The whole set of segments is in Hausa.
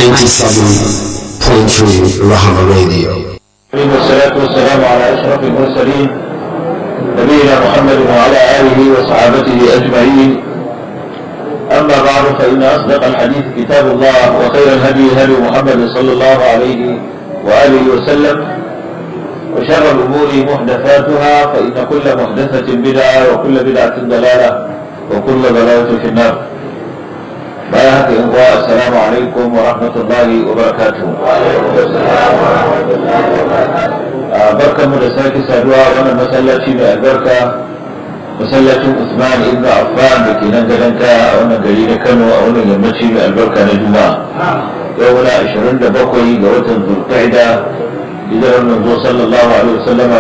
97.3 Rahama Radio. والصلاة والسلام على أشرف المرسلين نبينا محمد وعلى آله وصحابته أجمعين أما بعد فإن أصدق الحديث كتاب الله وخير الهدي هدي محمد صلى الله عليه وآله وسلم وشر الأمور محدثاتها فإن كل محدثة بدعة وكل بدعة ضلالة وكل ضلالة في النار بارك الله السلام عليكم ورحمة الله وبركاته barkan mu da sake saduwa wannan masallaci mai albarka masallacin Usman ibn Affan da ke nan gadon kaya a wannan gari na Kano a wannan yammaci mai albarka na Juma'a yau muna 27 ga watan Zulqa'ida hijirar manzo sallallahu alaihi wasallama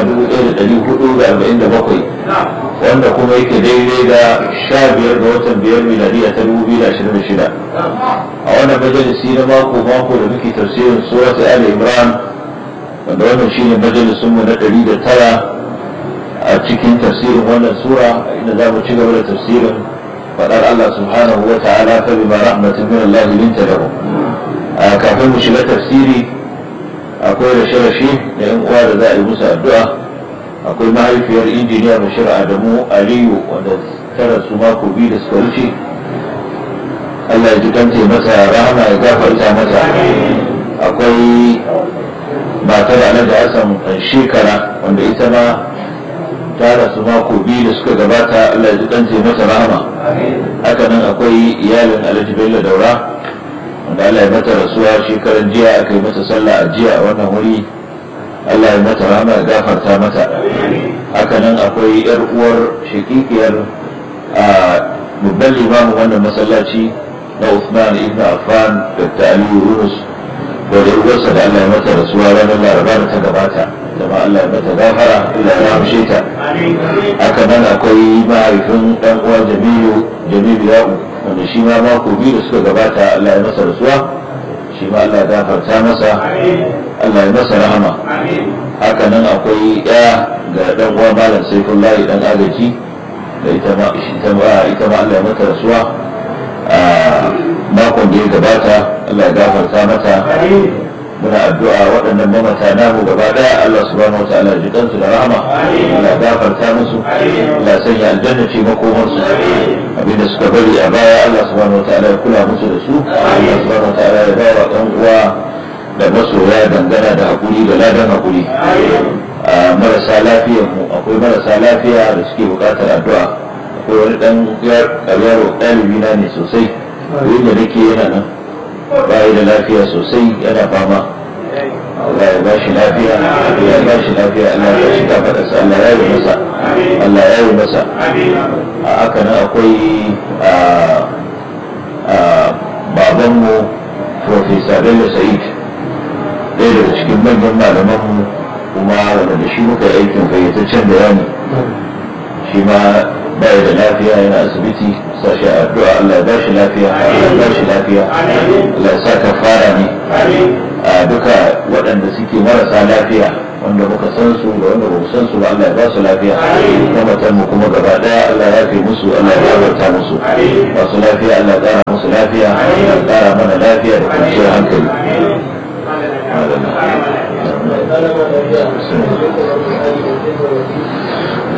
1447 wanda kuma yake daidai da 15 ga watan biyar miladiya ta 2026 a wannan majalisi na mako mako da muke tafsirin surat Ali Imran wanda wannan shine majalisun mu na 109 a cikin tafsirin wannan sura inda za mu ci gaba da tafsirin faɗar Allah subhanahu wa ta'ala fa bima rahmatin min Allah linta lahu kafin mu shiga tafsiri akwai rashe-rashe da yan uwa da za a yi musu addu'a akwai mahaifiyar injiniya bashir adamu aliyu wanda ta rasu mako biyu da suka wuce allah ya ji kanta masa rahama ya gafarta mata akwai matar alhaji hassan shekara wanda ita ma ta rasu mako biyu da suka gabata allah ya ji kanta mata rahama hakanan akwai iyalin alhaji bello daura wanda Allah ya mata rasuwa shekaran jiya aka yi mata sallah a jiya a wannan wuri Allah ya mata rama ya gafarta mata haka nan akwai yar uwar shakikiyar a babban limamin wannan masallaci na Uthman ibn Affan Dr. Aliyu Yunus wadda uwarsa da Allah ya mata rasuwa ranar Laraba da ta gabata zama Allah ya mata gafara Allah ya ramshe ta haka nan akwai mahaifin dan uwa Jamilu Jamilu Ya'u wanda shi ma mako biyu da suka gabata Allah ya masa rasuwa shi ma Allah ya gafarta masa Allah ya masa rahama haka nan akwai ɗaya ga dan uwa malam Saifullahi dan agaji da ita ma ita ma ita ma Allah ya mata rasuwa a makon da ya gabata Allah ya gafarta mata muna addu'a waɗannan mamata namu gaba ɗaya Allah subhanahu wataala ji kansu da rahama Allah gafarta musu Allah sanya aljanna ce makomar su abinda suka bari a baya Allah subhanahu wataala ya kula musu da su Allah subhanahu wataala ya bawa ɗan uwa da masoya dangana da hakuri da ladan hakuri marasa lafiyar mu akwai marasa lafiya da suke buƙatar addu'a akwai wani ɗan yaro ɗalibi na ne sosai da nake yana nan bayi da lafiya sosai yana fama Allah ya ba shi lafiya ya ba shi lafiya Allah ya shi kafa sa Allah ya yi masa Allah ya yi masa a haka nan akwai babanmu Profesa Bello Sa'id ɗaya daga cikin manyan malamanmu kuma wanda da shi muka aikin fayyataccen bayani shi ma bai da lafiya yana asibiti sashi addu'a Allah ya bashi lafiya Allah ya bashi lafiya Allah ya sa kafara ne a duka waɗanda suke marasa lafiya wanda muka san su da wanda bamu san su ba Allah ya ba su lafiya kuma matan mu kuma gaba daya Allah ya fi musu Allah ya gafarta musu masu lafiya Allah ya ƙara musu lafiya ya ƙara mana lafiya da kwanciyar hankali